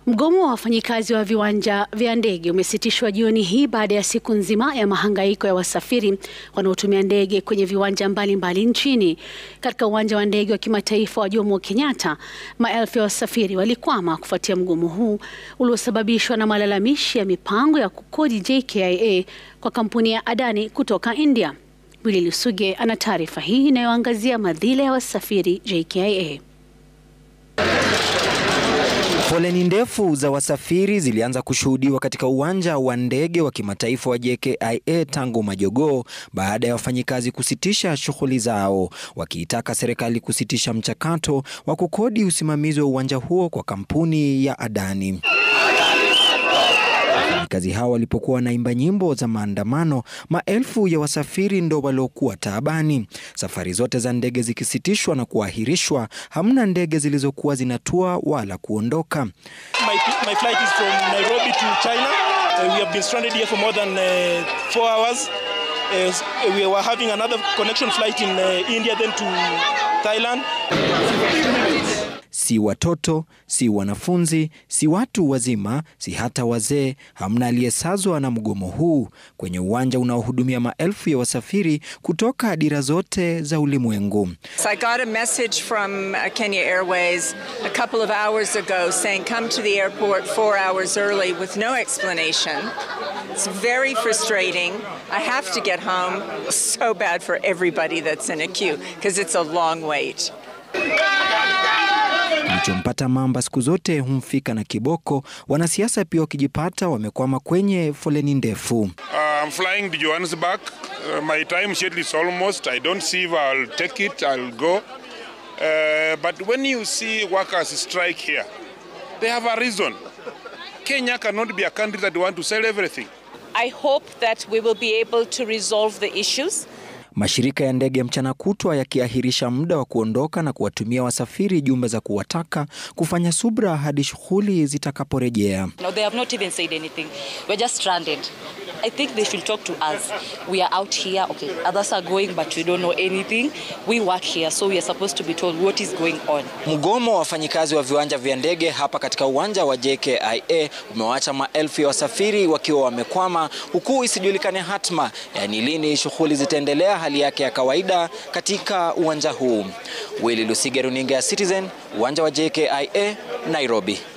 Mgomo wa wafanyikazi wa viwanja vya ndege umesitishwa jioni hii baada ya siku nzima ya mahangaiko ya wasafiri wanaotumia ndege kwenye viwanja mbalimbali mbali nchini. Katika uwanja wa ndege wa kimataifa wa Jomo Kenyatta, maelfu ya wasafiri walikwama kufuatia mgomo huu uliosababishwa na malalamishi ya mipango ya kukodi JKIA kwa kampuni ya Adani kutoka India. Willy Lusuge ana taarifa hii inayoangazia madhila ya wasafiri JKIA. Foleni ndefu za wasafiri zilianza kushuhudiwa katika uwanja wa ndege wa kimataifa wa JKIA tangu majogoo baada ya wafanyikazi kusitisha shughuli zao, wakiitaka serikali kusitisha mchakato wa kukodi usimamizi wa uwanja huo kwa kampuni ya Adani. Wafanyikazi hao walipokuwa wanaimba nyimbo za maandamano, maelfu ya wasafiri ndo waliokuwa taabani. Safari zote za ndege zikisitishwa na kuahirishwa, hamna ndege zilizokuwa zinatua wala kuondoka. My, my flight is from Nairobi to China. Uh, we have been stranded here for more than uh, four hours. Uh, we were having another connection flight in uh, India then to Thailand. Si watoto, si wanafunzi, si watu wazima, si hata wazee, hamna aliyesazwa na mgomo huu kwenye uwanja unaohudumia maelfu ya wasafiri kutoka dira zote za ulimwengu. So I got a message from Kenya Airways a couple of hours ago saying come to the airport four hours early with no explanation. It's very frustrating. I have to get home. So bad for everybody that's in a queue because it's a long wait. Kilichompata mamba siku zote humfika na kiboko. Wanasiasa pia wakijipata wamekwama kwenye foleni ndefu. Uh, I'm flying to Johannesburg. Uh, my time schedule is almost. I don't see if I'll take it. I'll go. Uh, but when you see workers strike here, they have a reason. Kenya cannot be a country that want to sell everything. I hope that we will be able to resolve the issues. Mashirika ya ndege mchana kutwa yakiahirisha muda wa kuondoka na kuwatumia wasafiri jumbe za kuwataka kufanya subra hadi shughuli zitakaporejea. No, they have not even said anything. We're just stranded. I think they should talk to us. We are out here. Okay, others are going, but we don't know anything. We work here, so we are supposed to be told what is going on. Mgomo wa wafanyikazi wa viwanja vya ndege hapa katika uwanja wa JKIA umewaacha maelfu ya wasafiri wakiwa wamekwama, huku isijulikane hatma, yaani lini shughuli zitaendelea hali yake ya kawaida katika uwanja huu. Willy Lusige, runinga ya Citizen, uwanja wa JKIA, Nairobi.